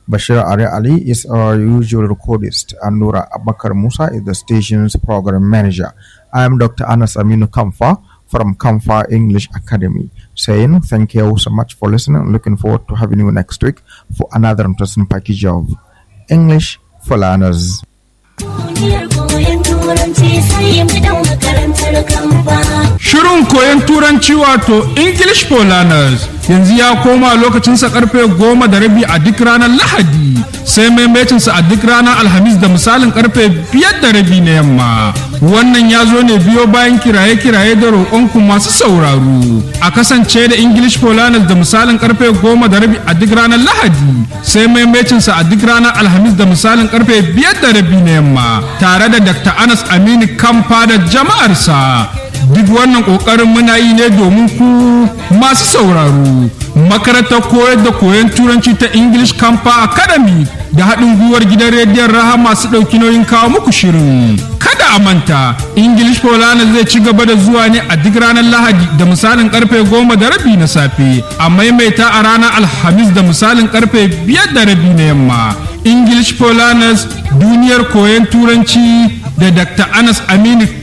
Bashir Ari Ali is our usual recordist, and Nura Abakar Musa is the station's program manager. I am Dr. Anas Aminu Kamfa from Kamfa English Academy, saying thank you so much for listening. Looking forward to having you next week for another interesting package of English for Learners. Shirin koyon turanci wato English for Learners yanzu ya koma lokacinsa karfe goma da rabi a duk ranar Lahadi sai maimacinsa a duk ranar Alhamis da misalin karfe biyar da rabi na yamma. Wannan ya zo ne biyo bayan kiraye-kiraye da roƙonku masu sauraro. A kasance da English for Learners da misalin karfe goma da rabi a duk ranar Lahadi sai maimacinsa a duk ranar Alhamis da misalin karfe biyar da rabi na yamma tare da Dr. Anas Aminu Kamfa da jama'arsa. duk wannan kokarin muna yi ne domin ku masu sauraro makarantar koyar da koyon turanci ta english campa academy da haɗin gwiwar gidan rediyon raha masu ɗauki nauyin kawo muku shirin kada a manta english polana zai ci gaba da zuwa ne a duk ranar lahadi da misalin karfe goma da rabi na safe a maimaita a ranar alhamis da misalin karfe biyar da rabi na yamma english polanas duniyar koyon turanci da dr anas aminu